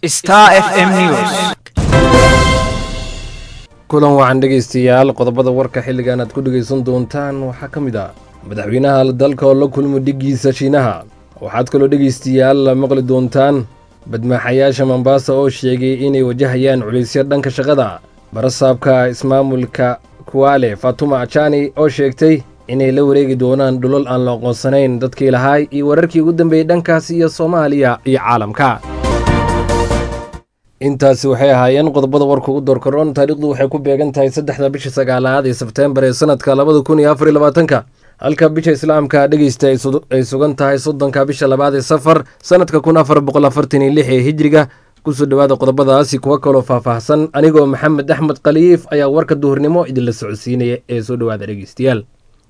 Star FM News. kulan wacan dhegaystayaal qodobada warka xilligan aad ku dhegaysan doontaan waxaa ka mid ah madaxweynaha dalka oo la kulmo dhigiisa shiinaha waxaad kaloo dhegaystayaal maqli doontaan badmaaxayaasha mombaasa oo sheegay inay wajahayaan culaysyo dhanka shaqada barasaabka ismaamulka kuwaale fatuma ajani oo sheegtay inay la wareegi doonaan dhulal aan la aqoonsanayn dadkii lahaay iyo wararkii ugu dambeeyey dhankaas iyo soomaaliya iyo caalamka intaasi waxay ahaayeen qodobada warka ugu doorkaroon taariikhdu waxay ku beegan tahay saddexda bisha sagaalaad ee sebteembar ee sanadka labada kun iyo afar iyo labaatanka halka bisha islaamka dhegeysta ay sugan tahay soddonka bisha labaad ee safar sanadka kun afar boqol afartan iyo lix ee hijriga kusoo dhowaada qodobadaasi kuwa kaloo faahfaahsan anigoo maxamed axmed khaliif ayaa warka duhurnimo idinla socodsiinaya ee soo dhowaada dhegeystayaal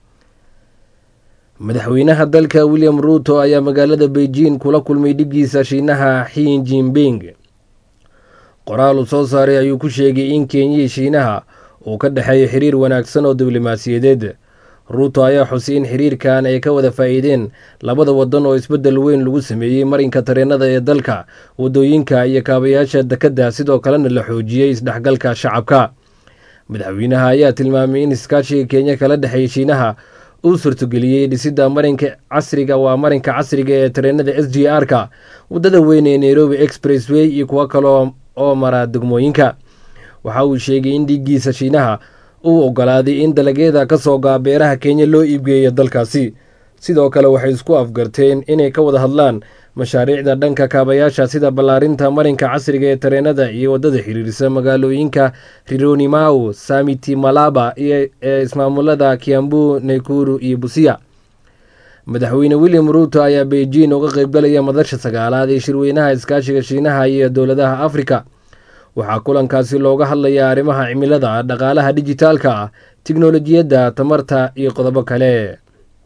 madaxweynaha dalka william ruuto ayaa magaalada beijing kula kulmay dhigiisa shiinaha xin jinping qoraal uu soo saaray ayuu ku sheegay in kenyihii shiinaha uu ka dhexeeyo xiriir wanaagsan oo diblomaasiyadeed ruuto ayaa xusay in xiriirkan ay ka wada faa'iideen labada waddan oo isbeddel weyn lagu sameeyey marinka tareenada ee dalka waddooyinka iyo kaabayaasha dekedda sidoo kalena la xoojiyey isdhexgalka shacabka madaxweynaha ayaa tilmaamay in iskaashiga kenya kala dhexeeya shiinaha uu suurtogeliyey dhisidda marinka casriga waa marinka casriga ee tareenada s g r-ka waddada weyn ee nairobi expressway iyo kuwo kaloo oo mara degmooyinka waxa uu sheegay in dhiiggiisa shiinaha uu ogolaaday in dalagyada ka soo gaa beeraha kenya loo iibgeeyo dalkaasi sidoo kale waxay isku afgarteen inay ka wada hadlaan mashaariicda dhanka kaabayaasha sida ballaarinta marinka casriga ee tareenada iyo waddada xiriirisa magaalooyinka rironimau samiti malaba iyo ee ismaamulada kiambu naikuru iyo busiya madaxweyne william ruuto ayaa beijing uga qaybgalaya madasha sagaalaad ee shirweynaha iskaashiga shiinaha iyo dowladaha afrika waxaa kulankaasi looga hadlayaa arrimaha cimilada dhaqaalaha dijitaalka ah tiknolojiyadda tamarta iyo qodobo kale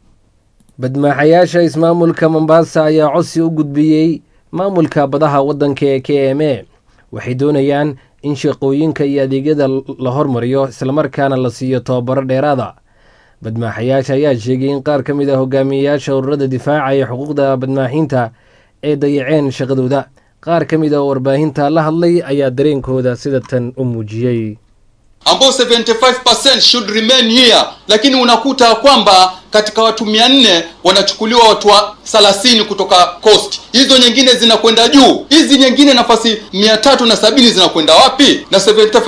badmaaxayaasha ismaamulka mombaasa ayaa codsi u gudbiyey maamulka badaha waddanka ee k m a waxay doonayaan in shaqooyinka iyo adeegyada la hormariyo islamarkaana la siiyo tababaro dheeraada badmaaxayaasha ayaa sheegay in qaar ka mid a hogaamiyeyaasha ururada difaaca ee xuquuqda badmaaxinta ay dayaceen shaqadooda qaar ka mid a oo warbaahinta la hadlay ayaa dareenkooda sida tan u muujiyey ambao 75% should remain here lakini unakuta kwamba katika watu mia nne wanachukuliwa watu wa thelathini kutoka coast hizo nyingine zinakwenda juu hizi nyingine nafasi mia tatu na sabini zinakwenda wapi na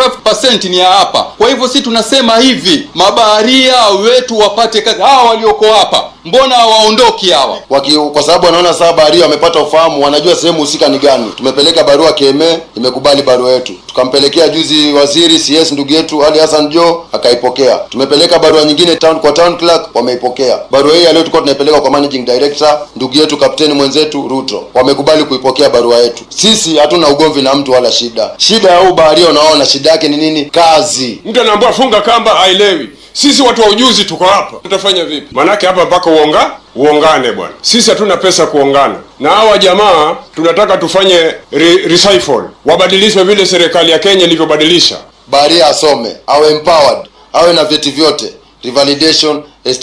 75% ni ya hapa kwa hivyo si tunasema hivi mabaharia wetu wapate kazi hawa walioko hapa mbona hawaondoki hawa Waki, kwa sababu wanaona saa baharia wamepata ufahamu wanajua sehemu husika ni gani tumepeleka barua keme imekubali barua yetu tukampelekea juzi waziri cs ndugu yetu ali hassan jo akaipokea tumepeleka barua nyingine town kwa town clerk wameipokea barua hii leo tulikuwa tunaipeleka kwa managing director ndugu yetu kapteni mwenzetu ruto wamekubali kuipokea barua yetu sisi hatuna ugomvi na mtu wala shida shida ya huu baharia unaona shida yake ni nini kazi mtu anaambiwa funga kamba haelewi sisi watu wa ujuzi tuko hapa tutafanya vipi maanake hapa mpaka uonga uongane bwana sisi hatuna pesa kuongana na hawa jamaa tunataka tufanye re, recycle wabadilishwe vile serikali ya kenya ilivyobadilisha baharia asome awe empowered awe na vyeti vyote revalidation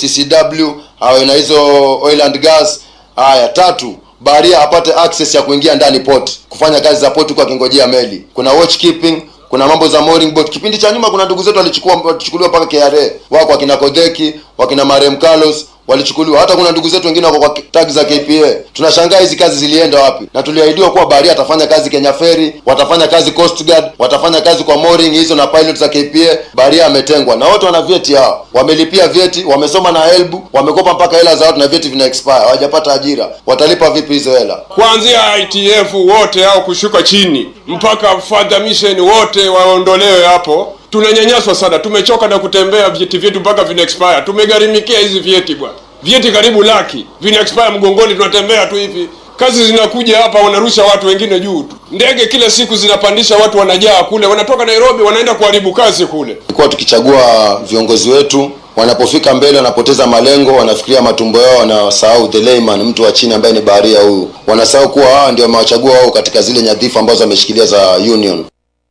stcw awe na hizo oil and gas haya tatu baharia apate access ya kuingia ndani port kufanya kazi za port huku akingojea meli kuna watch keeping kuna mambo za mooring boat kipindi cha nyuma kuna ndugu zetu walichukua walichukuliwa mpaka kra wako wakina kodheki wakina marem carlos walichukuliwa hata kuna ndugu zetu wengine wako kwa tag za kpa tunashangaa hizi kazi zilienda wapi na tuliahidiwa kuwa baharia atafanya kazi kenya ferry watafanya kazi coast guard watafanya kazi kwa mooring hizo na pilot za kpa baharia ametengwa na wote wana vyeti hao wamelipia vyeti wamesoma na elbu wamekopa mpaka hela za watu na vyeti vina expire hawajapata ajira watalipa vipi hizo hela kuanzia itf wote au kushuka chini mpaka further mission wote waondolewe hapo tunanyanyaswa sana tumechoka na kutembea vyeti vyetu mpaka vina expire tumegharimikia hizi vyeti bwana vyeti karibu laki vina expire mgongoni tunatembea tu hivi kazi zinakuja hapa wanarusha watu wengine juu tu ndege kila siku zinapandisha watu wanajaa kule wanatoka nairobi wanaenda kuharibu kazi kule tulikuwa tukichagua viongozi wetu wanapofika mbele wanapoteza malengo wanafikiria matumbo yao wanasahau the layman mtu wa chini ambaye ni baharia huyu wanasahau kuwa hawa ndio wamewachagua wao katika zile nyadhifa ambazo wameshikilia za union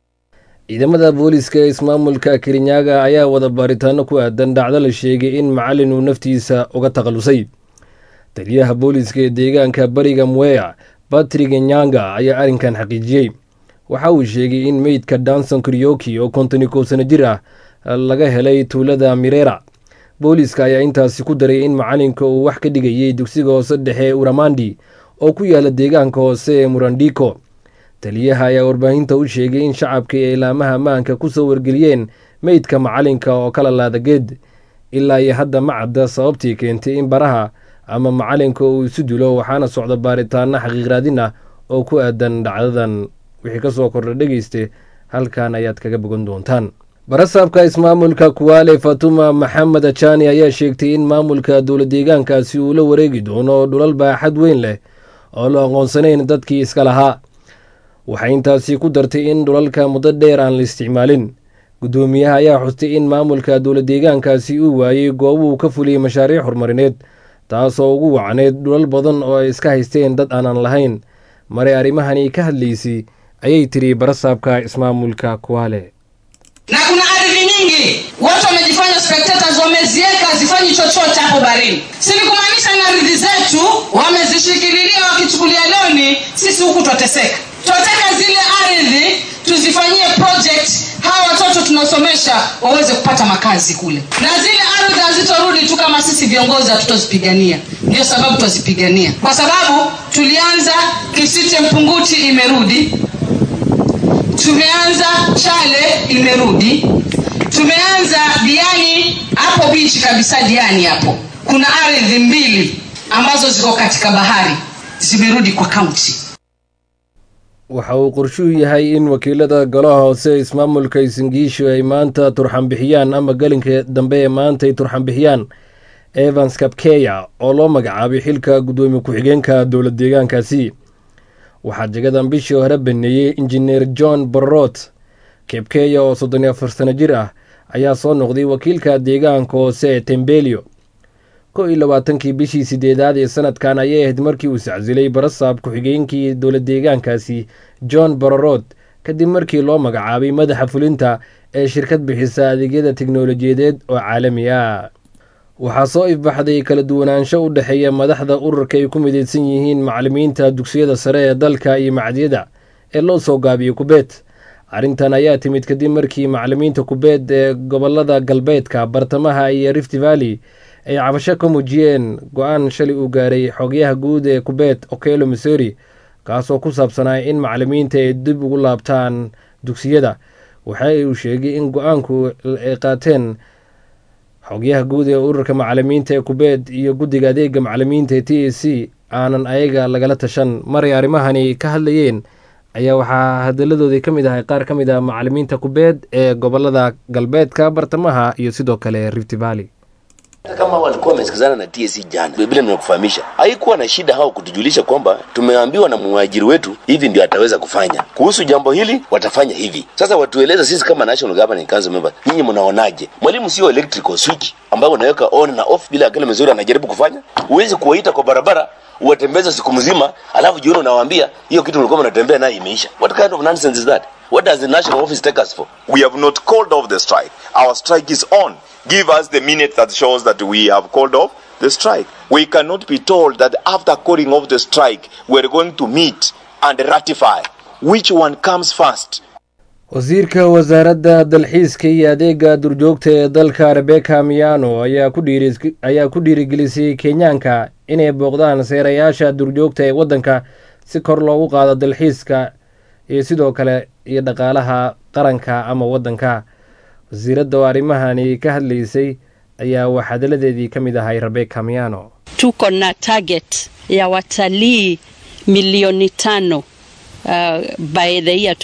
ciidamada booliska ee ismaamulka kirinyaga ayaa wada baaritaano ku aadan dhacdo la sheegay in macalin uu naftiisa uga takhalusay taliyaha booliska ee deegaanka bariga mweya batrig nyanga ayaa arrinkan xaqiijiyey waxa uu sheegay in meydka danson krioki oo konton iyo kow sano jir ah laga helay tuulada mirera booliiska ayaa intaasi ku daray in macalinka uu wax ka dhigayay dugsiga hoose dhexe ee uramandi oo ku yaala deegaanka hoose ee murandiko taliyaha ayaa warbaahinta u sheegay in shacabka iyo ilaamaha ammaanka kusoo wargeliyeen meydka macalinka oo kala laada geed ilaa iyo hadda ma cadda sababtii keentay in baraha ama macalinka uu isu dilo waxaana socda baaritaano xaqiiqraadin ah oo ku aadan dhacdadan wixii kasoo kordha dhegeyste halkan ayaad kaga bogan doontaan barasaabka ismaamulka kuwaale fatuma maxamed ajani ayaa sheegtay in maamulka dowla deegaankaasi uu la wareegi doono dhulal baaxad weyn leh oo la aqoonsanayn dadkii iska lahaa waxay intaasi ku dartay in dhulalka muddo dheer aan la isticmaalin guddoomiyaha ayaa xustay in maamulka dowla deegaankaasi uu waayey goobuu ka fuliyey mashaariic horumarineed taasoo ugu wacneyd dhulal badan oo ay iska haysteen dad aanan lahayn maray arrimahani ka hadlaysay ayay tiri barasaabka ismaamulka kuwaale na kuna ardhi nyingi watu wamejifanya spectators wamezieka hazifanyi chochote hapo barini silikumaanisha na ardhi zetu wamezishikililia wakichukulia loni sisi huku twateseka twataka zile ardhi tuzifanyie project hawa watoto tunaosomesha waweze kupata makazi kule na zile ardhi hazitorudi tu kama sisi viongozi hatutozipigania ndio sababu twazipigania kwa sababu tulianza kisite mpunguti imerudi tumeanza chale imerudi tumeanza diani hapo bichi kabisa diani hapo kuna ardhi mbili ambazo ziko katika bahari zimerudi kwa kaunti waxa uu qorshuu yahay in wakiilada golaha hoose ismaamulka isingiishu ay maanta turxan bixiyaan ama gelinka dambe ee maanta ay turxan bixiyaan evans kabkeya oo loo magacaabay xilka guddoomiye ku-xigeenka dowla deegaankaasi waxaa jagadan bishii hore baneeyey injineer john borrot kebkeya oo soddon iyo afar sano jir ah ayaa soo noqday wakiilka deegaanka hoose ee tembelio kow iyo labaatankii bishii sideedaad ee sanadkan ayay ahayd markii uu sacsilay barasaab ku-xigeenkii dowla deegaankaasi john bororod kadib markii loo magacaabay madaxa fulinta ee shirkad bixisa adeegyada teknolojiyadeed oo caalami ah waxaa soo ifbaxday kala duwanaansho u dhexeeya madaxda ururka ay ku midaysan yihiin macalimiinta dugsiyada sare ee dalka iyo macdiyada ee loo soo gaabiyey kubeet arrintan ayaa timid kadib markii macalimiinta kubeet ee gobolada galbeedka bartamaha iyo rift valley ay cabasho ka muujiyeen go-aan shalay uu gaaray xogyaha guud ee kubeet okelo missouri kaasoo ku saabsanaa in macalimiinta ay dib ugu laabtaan dugsiyada waxa uu sheegay in go-aanku ay qaateen xogyaha guud ee ururka macalimiinta ee kubeet iyo guddiga adeega macalimiinta ee t a c aanan ayaga lagala tashan maray arrimahani ka hadlayeen ayaa waxaa hadalladoodii ka mid ahay qaar ka mid ah macalimiinta kubeet ee gobolada galbeedka bartamaha iyo sidoo kale rift valley hata kama walikuwa wamesikizana na TSC jana, vile nimekufahamisha, haikuwa na shida hao kutujulisha kwamba tumeambiwa na mwajiri wetu hivi ndio ataweza kufanya kuhusu jambo hili, watafanya hivi. Sasa watueleza sisi kama National Governing Council members, nyinyi mnaonaje? Mwalimu sio electrical switch ambayo unaweka on na off bila akili mzuri anajaribu kufanya. Huwezi kuwaita kwa barabara uwatembeza siku mzima, alafu jioni unawaambia hiyo kitu mlikuwa mnatembea nayo imeisha. What kind of nonsense is that? What does the national office take us for? We have not called off the strike. Our strike is on. Give us the minute that shows that we have called off the strike. We cannot be told that after calling off the strike, we're going to meet and ratify. Which one comes first? wasiirka wasaaradda dalxiiska iyo adeega durjoogta ee dalka rebeka miyano ayaa ku dhiirigelisay kenyaanka inay booqdaan seerayaasha durjoogta ee waddanka si kor loogu qaado dalxiiska iyo sidoo kale iyo dhaqaalaha qaranka ama waddanka wasiiradda oo arrimahani ka hadlaysay ayaa wax hadalladeedii ka mid ahay rebeka miyano tuko na target ya watalii milioni tano Uh, by the year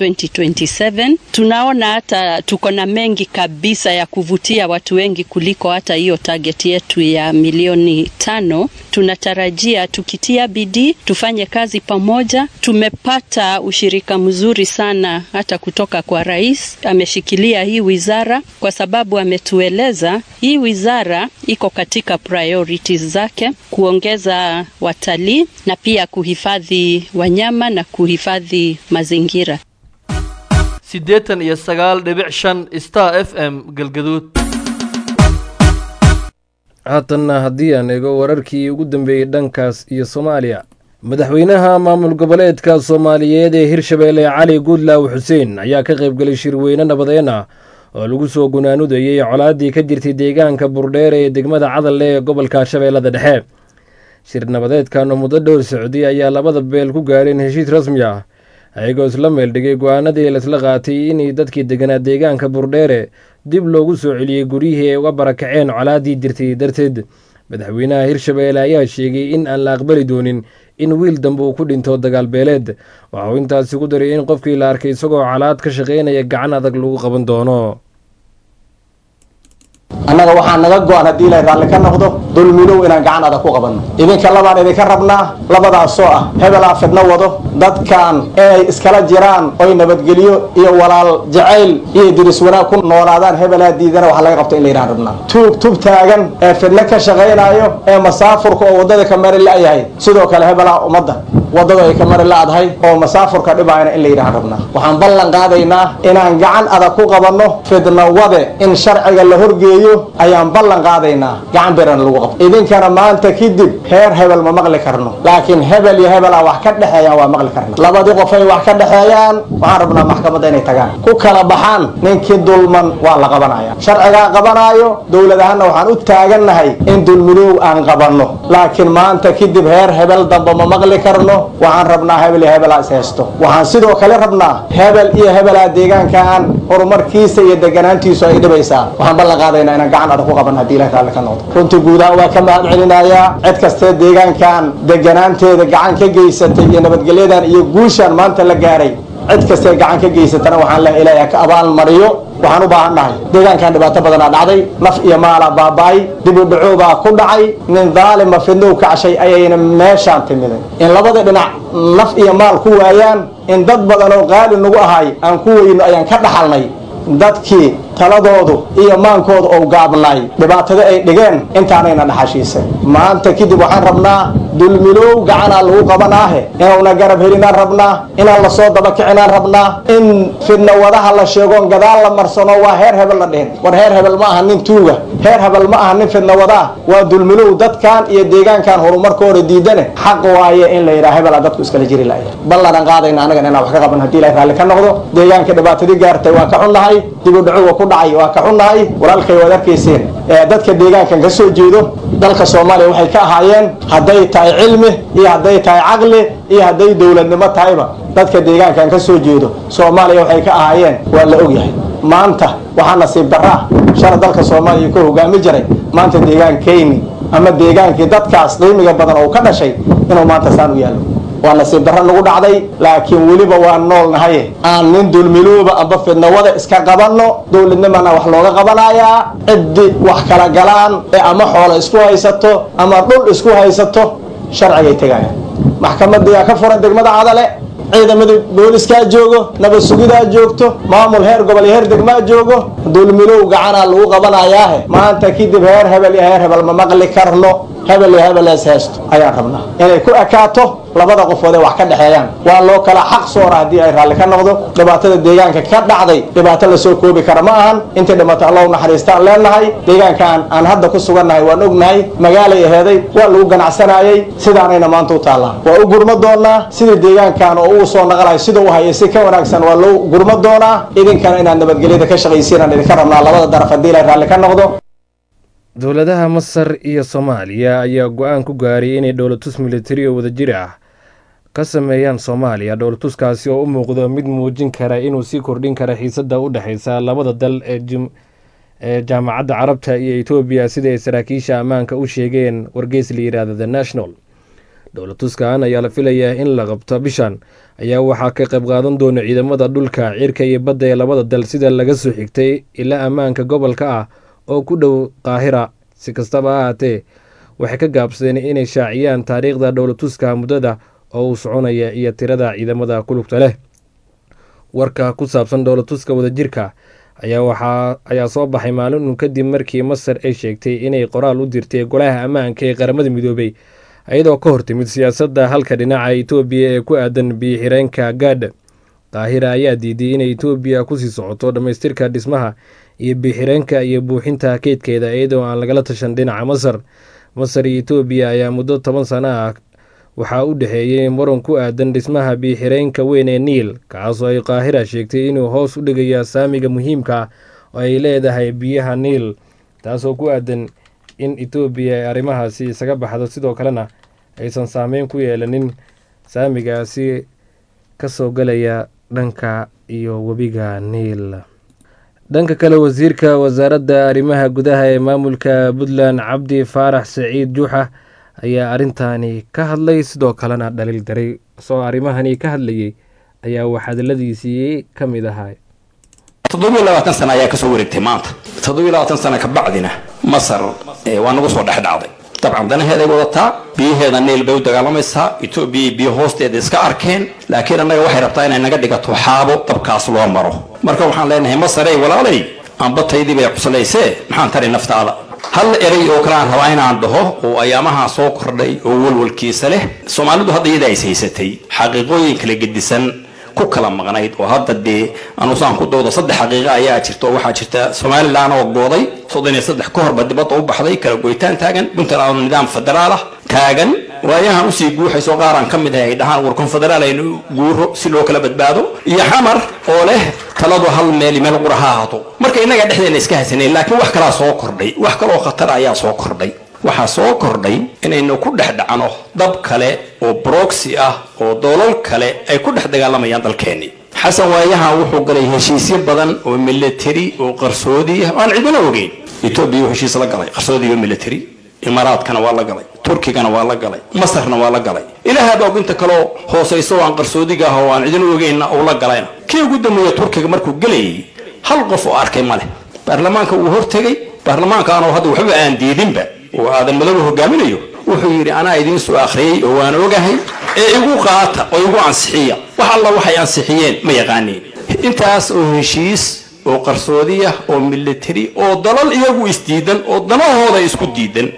2027 tunaona hata tuko na mengi kabisa ya kuvutia watu wengi kuliko hata hiyo target yetu ya milioni tano. Tunatarajia tukitia bidii tufanye kazi pamoja. Tumepata ushirika mzuri sana hata kutoka kwa rais, ameshikilia hii wizara kwa sababu ametueleza hii wizara iko katika priorities zake kuongeza watalii na pia kuhifadhi wanyama na kuhifadhi mazingira. siddeetan iyo sagaal dhibic shan star f m galgaduud haatanna haddii aan eego wararkii ugu dambeeyey dhankaas iyo soomaaliya madaxweynaha maamul goboleedka soomaaliyeed ee hirshabeelle cali guudlaaw xuseen ayaa ka qaybgelay shirweyne nabadeen ah oo lagu soo gunaanudayey colaaddii ka jirtay deegaanka burdheere ee degmada cadalle ee gobolka shabeellada dhexe shir nabadeedkan oo muddo dhowr socday ayaa labada beel ku gaadheen heshiis rasmi ah ayagoo isla meeldhigay go-aanadii laisla qaatay inay dadkii deganaa deegaanka burdheere dib loogu soo celiyey guryihii ay uga barakaceen colaaddii jirtay darteed madaxweynaha hirshabeelle ayaa sheegay in aan la aqbali doonin in wiil dambe uu ku dhinto dagaal beeleed waxa uu intaasi ku daray in qofkii la arkay isagoo colaad ka shaqaynaya gacan adag lagu qaban doono annaga waxaa naga go-an haddii ilaahay raalli ka noqdo dulmidow inaan gacan adag ku qabanno idinka labaan idinka rabnaa labadaasoo ah hebelaa fidno wado dadkan inay iskala jiraan oy nabadgelyo iyo walaal jacayl iyo diris wanaag ku noolaadaan hebelaa diidana waxa laga qabto in laydhaan rabnaa tuug tub taagan ee fidno ka shaqaynayo ee masaafurka oo waddada ka mari la-yahay sidoo kale hebelaa ummadda waddada ay ka mari la-dahay oo masaafurka dhibaayana in laydhaan rabnaa waxaan ballan qaadaynaa inaan gacan adag ku qabanno fidno wade in sharciga la horgeeyo ayaan ballan qaadaynaa gacan birana lagu qabto idinkana maanta kadib heer hebel ma maqli karno laakiin hebel iyo hebelaa wax ka dhexeeyaan waa maqli karna labadii qof ay wax ka dhexeeyaan waxaan rabnaa maxkamadda inay tagaan ku kala baxaan ninkii dulman waa la qabanaya sharcigaa qabanaayo dowlad ahaanna waxaan u taagannahay in dulmidoow aan qabanno laakiin maanta kadib heer hebel damba ma maqli karno waxaan rabnaa hebel iyo hebelaa is haysto waxaan sidoo kale rabnaa hebel iyo hebelaa deegaankaan horumarkiisa iyo deganaantiisu ay dhibaysaa waxaan ballan qaadaynaa inaan gacan adag ku qaban haddii ilahi raalli ka noqdo runtii guudahaan waa ka mahad celinayaa cid kastee deegaankan deganaanteeda gacan ka geysatay iyo nabadgelyadan iyo guushaan maanta la gaaray cid kastee gacan ka geysatana waxaan lehay ilaahay ha ka abaal mariyo waxaan u baahan nahay deegaankan dhibaato badanaa dhacday naf iyo maalaa baaba'ay dib u dhacoobaa ku dhacay nin daalima fidnow kacshay ayayna meeshaan timiday in labada dhinac naf iyo maal ku waayaan in dad badan oo qaali nagu ahay aan ku weyno ayaan ka dhaxalnay dadkii taladoodu iyo maankooda ou gaabnaay dhibaatada ay dhigeen intaanayna dhaxashiisay maanta kadib waxaan rabnaa dulmilow gacanaa lagu qabanaahe inuuna garab helinaan rabnaa inaan lasoo dabakicinaan rabnaa in fidna wadaha la sheegoon gadaal la marsano waa heer hebel la dhihin war heer hebel ma aha nin tuuga heer hebel ma aha nin fidna wadaa waa dulmilow dadkan iyo deegaankan horumarkooda diidane xaq waaye in la yidhaha hebelaa dadku iskala jiri laya ballanaan qaadayna anagan inaan wax ka qaban haddii ilahay raalli ka noqdo deegaanka dhibaatadii gaartay waa ka xunnahay dib u dhacowa ku dhacay waa ka xunnahay walaalkay waad arkayseen dadka deegaankan ka soo jeedo dalka soomaaliya waxay ka ahaayeen hadday tahay cilmi iyo hadday tahay caqli iyo hadday dowladnimo tahayba dadka deegaankan ka soo jeedo soomaaliya waxay ka ahaayeen waa la ogyahay maanta waxaa nasiib daraa shala dalka soomaaliya ka hogaami jiray maanta deegaankeyni ama deegaankii dadkaas qiimiga badan oo ka dhashay inuu maanta saan u yaallo waa nasiib darro nagu dhacday laakiin weliba waa nool nahaye aan nin dulmilooba amba fidnawada iska qabanno dowladnimana wax looga qabanayaa ciddi wax kala galaan ee ama xoolo isku haysato ama dhul isku haysato sharcigay tegayaan maxkamadiyaa ka furan degmada cadale ciidamada booliskaa joogo nabad sugidaa joogto maamul heer gobol iyo heer degmaa joogo dulmilow gacanaa lagu qabanayaahe maanta kadib heer hebel iyo heer hebel ma maqli karno hebel iyo hebel is haysto ayaan rabnaa inay ku ekaato labada qofood ee wax ka dhexeeyaan waa loo kala xaq soora haddii ay raalli ka noqdo dhibaatada deegaanka ka dhacday dhibaato lasoo koobi kara ma ahan intay dhimato allah u naxariistaan leenahay deegaankaan aan hadda ku sugannahay waan ognahay magaalay aheeday waa lagu ganacsanayay sidaanayna maanta u taallaa waa u gurma doonaa sidii deegaankan oo uu soo naqalayo sida u hayay si ka wanaagsan waa loo gurma doonaa idinkana inaad nabadgelyada ka shaqaysiinaan idinka rabnaa labada daraf haddii ilay raalli ka noqdo dowladaha masar iyo soomaaliya ayaa go-aan ku gaaray inay dhowlatus militari oo wadajir ah ka sameeyaan soomaaliya dhowlatuskaasi oo u muuqdo mid muujin kara inuu sii kordhin kara xiisadda u dhexeysa labada dal ee jaamacadda carabta iyo etoobiya sida ay saraakiisha ammaanka u sheegeen wargeys la yidhaahda the national dhowlatuskan ayaa la filayaa in la qabto bishan ayaa waxaa ka qayb qaadan doona ciidamada dhulka cirka iyo badda ee labada dal sida laga soo xigtay ilaa ammaanka gobolka ah oo ku dhow qaahira si kastaba ha haatee waxay ka gaabsadeen inay shaaciyaan taariikhda dhowlatuska muddada oo uu soconaya iyo tirada ciidamada kulugta leh warka ku saabsan dhowlatuska wadajirka ayaa soo baxay maalin un kadib markii masar ay sheegtay inay qoraal u dirtay golaha ammaanka ee qaramada midoobay iyadoo ka hortimid siyaasadda halka dhinaca etoobiya ee ku aadan biyo-xireenka gaadha qaahira ayaa diiday inay etoobiya kusii socoto dhammaystirka dhismaha iyo biyo-xireenka iyo buuxinta keydkeeda iyadoo aan lagala tashan dhinaca masar masar iyo etoobiya ayaa muddo toban sano ah waxaa u dhexeeyey muran ku aadan dhismaha biixireenka weyn ee niil kaasoo ay qaahira sheegtay inuu hoos u dhigayo saamiga muhiimka oo ay leedahay biyaha niil taasoo ku aadan in etoobiya ay arrimahaasi isaga baxdo sidoo kalena aysan saameyn ku yeelanin saamigaasi kasoo galaya dhanka iyo webiga niil dhanka kale wasiirka wasaaradda arrimaha gudaha ee maamulka puntland cabdi faarax saciid juuxa ayaa arrintaani ka hadlay sidoo kalena dhaliil daray soo arrimahani ka hadlayay ayaa wax hadaladiisii ka mid ahaa toddobiyo labaatan sana ayaa kasoo wareegtay maanta toddobiyo labaatan sana ka bacdina masar waa nagu soo dhex dhacday dabcan danaheeday wadataa biyaheeda niil bay u dagaalamaysaa etoobiya biyo hoosteeda iska arkeen laakiin annaga waxay rabtaa inay naga dhigato xaabo dabkaas loo maro marka waxaan leenahay masarey walaalay ambataydii bay cuslaysee maxaan tari naftaada hal erey oo kale aan rabaa inaan dhaho oo ayaamaha soo kordhay oo walwalkiisa leh soomaalidu hadda iyada is haysatay xaqiiqooyin kala gedisan ku kala maqnayd oo hadda dee anusaan ku doodo saddex xaqiiqa ayaa jirta oo waxaa jirta somalilan oo gooday soddon iyo saddex ka horba dibadda u baxday kala goytaan taagan puntland oo nidaam federaal ah taagan waayahan usii guuxayso qaar aan ka mid ahay ay dhahaan war konfederaal aynu guuro si loo kala badbaado iyo xamar oo leh taladu hal meel meel qura ha ahaato marka innaga dhexdeena iska haysanayn laakiin wax kalaa soo kordhay wax kaloo khatar ayaa soo kordhay waxaa soo kordhay inaynu ku dhex dhacno dab kale oo broxy ah oo doolal kale ay ku dhex dagaalamayaan dalkeenni xasan waayahan wuxuu galay heshiisyo badan oo military oo qarsoodi ah aan cidina ogeyn etoobiya uu heshiis la galay qarsoodi iyo military imaaraadkana waa la galay turkigana waa la galay masarna waa la galay ilaahaaba og inta kaloo hoosayso oo aan qarsoodiga ah oo aan cidina ogeynna uu la galayna kii ugu dambeeya turkiga markuu gelayay hal qof oo arkay ma leh baarlamaanka wuu hortegay baarlamaankaanoo hadda waxba aan diidinba oo aadan madoobe hogaaminayo wuxuu yidhi anaa idiin soo akhriyey oo waan ogahay ee igu qaata oo igu ansixiya wax alla waxay ansixiyeen ma yaqaaniin intaas oo heshiis oo qarsoodiya oo military oo dalal iyagu isdiidan oo danahooda isku diidan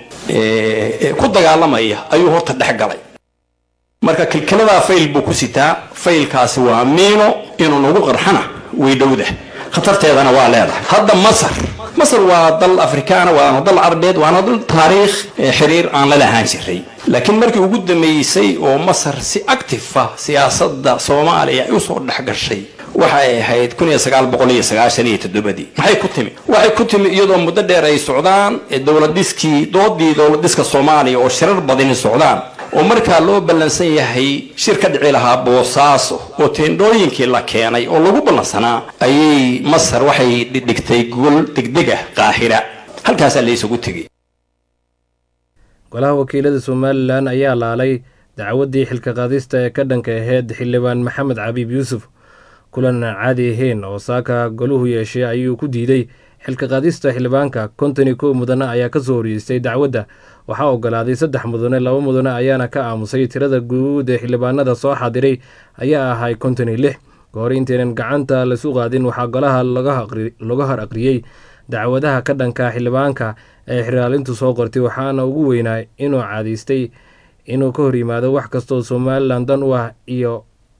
ku dagaalamaya ayuu horta dhex galay marka kilkiladaa fayl buu ku sitaa faylkaasi waa miino inuu nagu qarxana way dhowda khatarteedana waa leedahay hadda masar masar waa dal afrikaana waana dal carabeed waana dal taariikh xiriir aan la lahaan jiray laakiin markii ugu dambeysay oo masar si active ah siyaasadda soomaaliya ay usoo dhex gashay waxay ahayd kun iyo sagaal boqol iyo sagaashan iyo toddobadii maxay ku timi waxay ku timi iyadoo muddo dheer ay socdaan dowladiskii doodii dowladiska soomaaliya oo shirar badani socdaan oo markaa loo ballansan yahay shir ka dhici lahaa boosaaso oo teendhooyinkii la keenay oo lagu ballansanaa ayay masar waxay dhigtay gol degdeg ah qaahira halkaasaa la isugu tegay golaha wakiilada somalilan ayaa laalay dacwaddii xilka qaadista ee ka dhanka aheyd xildhibaan maxamed cabiib yuusuf kulan aan caadi ahayn oo saaka goluhu yeeshay ayuu ku diiday xilka qaadista xildhibaanka konton iyo kow mudane ayaa kasoo horyeystay dacwadda waxaa ogolaaday saddex mudane laba mudane ayaana ka aamusay tirada guud ee xildhibaanada soo xaadiray ayaa ahay konton iyo lix kahor intaynan gacanta lasu qaadin waxaa golaha laga hor aqriyey dacwadaha ka dhanka xildhibaanka ee xiraalintu soo qortay waxaana ugu weynaa inuu caadaystay inuu ka hor yimaado wax kastooo somalilan dan u ah iyo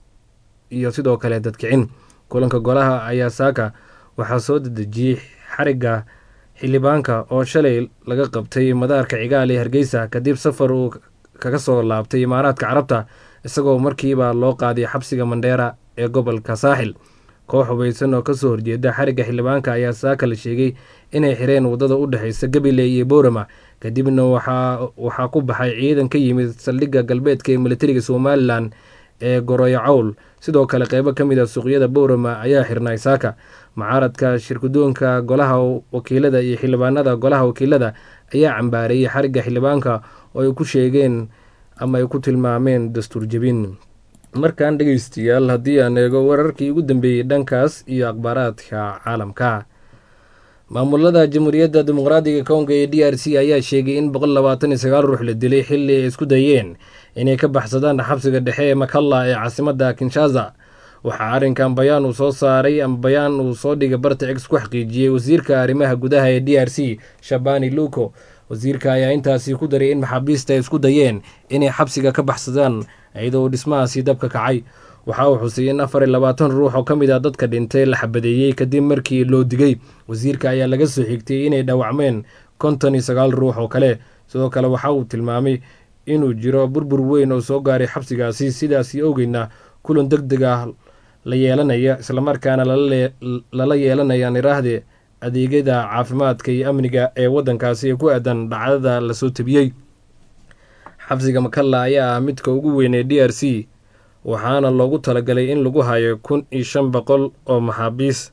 iyo sidoo kale dadkicin kulanka golaha ayaa saaka waxaa soo dedejiyey xarigga xildhibaanka oo shalay laga qabtay madaarka cigaal ee hargeysa kadib safar uu kaga soo laabtay imaaraadka carabta isagoo markiiba loo qaaday xabsiga mandheera ee gobolka saaxil koox hubaysan oo kasoo horjeeda xarigga xildhibaanka ayaa saaka la sheegay inay xireen wadada u dhexeysa gabiley iyo boorama kadibna waxaa ku baxay ciidan ka yimid saldhigga galbeedka ee militariga somalilan ee goroyo cawl sidoo kale qeybo ka mid a suuqyada boorama ayaa xirnay saaka mucaaradka shirkudoonka golaha wakiilada iyo xildhibaanada golaha wakiilada ayaa cambaareeyey xarigga xildhibaanka oo ay ku sheegeen ama ay ku tilmaameen dastuur jebin markan dhegeystayaal haddii aan eego wararkii ugu dambeeyey dhankaas iyo akhbaaraadka caalamka maamulada jamhuuriyadda dimuqraadiga kongo ee d r c ayaa sheegay in boqol labaatan iyo sagaal ruux la dilay xilli ay isku dayeen inay ka baxsadaan xabsiga dhexe ee makalla ee caasimadda kinshaza waxaa arrinkan bayaan uu soo saaray ama bayaan uu soo dhigay barta ex ku xaqiijiyey wasiirka arrimaha gudaha ee d r c shabani luko wasiirka ayaa intaasi ku daray in maxaabiista ay isku dayeen inay xabsiga ka baxsadaan iyadoo uu dhismahaasi dabka kacay waxa uu xusay in afar iyo labaatan ruux oo ka mid ah dadka dhintay la xabadeeyey kadib markii loo digay wasiirka ayaa laga soo xigtay inay dhaawacmeen konton iyo sagaal ruux oo kale sidoo kale waxa uu tilmaamay inuu jiro burbur weyn oo soo gaaray xabsigaasi sidaasi owgeedna kulan deg deg ah la yeelanaya islamarkaana lala yeelanaya niraahde adeegyada caafimaadka iyo amniga ee waddankaasi ee ku aadan dhacdada lasoo tabiyey xabsiga makalla ayaa ah midka ugu weyn ee d r c waxaana loogu talagalay in lagu hayo kun iyo shan boqol oo maxaabiis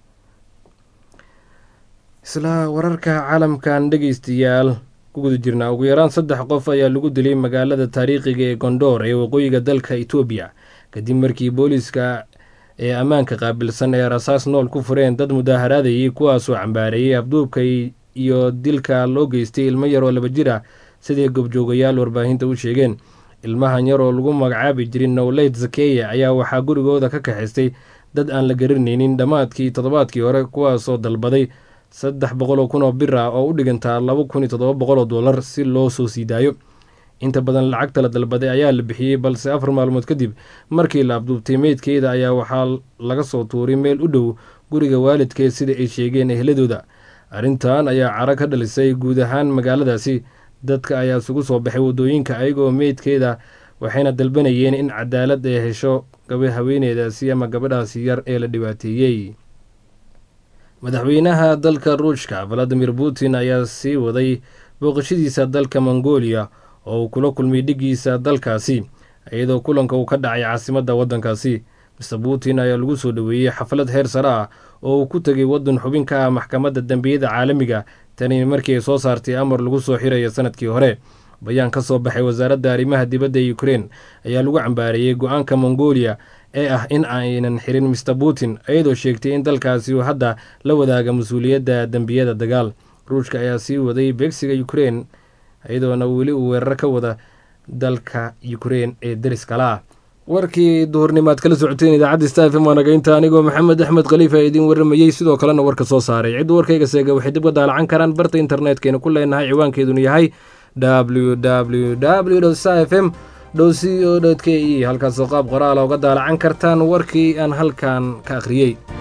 isla wararka caalamkan dhegeystayaal ku guda jirnaa ugu yaraan saddex qof ayaa lagu dilay magaalada taariikhiga ee gondoor ee waqooyiga dalka etoobiya kadib markii booliiska ee ammaanka qaabilsan ee rasaas nool ku fureen dad mudaaharaadayay kuwaasoo cambaareeyey afduubka iyo dilka loo geystay ilmo yar oo laba jir ah siday gobjoogayaal warbaahinta u sheegeen ilmahan yar oo lagu magacaabi jirin nowleyt zakeya ayaa waxaa gurigooda ka kaxaystay dad aan la garanaynin dhammaadkii toddobaadkii hore kuwaasoo dalbaday saddex boqol oo kun oo bir ah oo u dhigantaa laba kun iyo toddoba boqol oo dollar si loo soo sii daayo inta badan lacagta la dalbaday ayaa la bixiyey balse afar maalmood kadib markii la abduubtay meydkeeda ayaa waxaa laga soo tuuray meel u dhow guriga waalidkeed sida ay sheegeen ehladooda arrintan ayaa caro ka dhalisay guud ahaan magaaladaasi dadka ayaa isugu soo baxay waddooyinka ayagoo meydkeeda waxayna dalbanayeen in cadaalad ay hesho gaba haweeneydaasi ama gabadhaasi yar ee la dhibaateeyey madaxweynaha dalka ruushka valadimir putin ayaa sii waday booqashadiisa dalka mongolia oo uu kula kulmay dhigiisa dalkaasi iyadoo kulanka uu ka dhacay caasimadda waddankaasi mister putin ayaa lagu soo dhoweeyey xaflad heer sare ah oo uu ku tegay waddan xubin ka ah maxkamadda dembiyada caalamiga tani markii ay soo saartay amar lagu soo xirayo sanadkii hore bayaan ka soo baxay wasaaradda arrimaha dibadda ee ukrein ayaa lagu cambaareeyey go-aanka mongolia ee ah in aynan xirin mister putin iyadoo sheegtay in dalkaasi uu hadda la wadaaga mas-uuliyadda dembiyada dagaal ruushka ayaa sii waday beegsiga ukrein iyadoona weli uu weerar ka wada dalka ukrein ee deriskala ah warkii duhurnimaad kala socoteen idaacadda sta fm waanagaynta anigoo maxamed axmed khaliifa idiin waramayey sidoo kalena warka soo saaray cidda warkayga seega waxay dib ka daalacan karaan barta internetkayna ku leenahay ciwaankeeduna yahay w w w sta f m dhow c o k e halkaasoo qaab qoraala uga daalacan kartaan warkii aan halkan ka akhriyey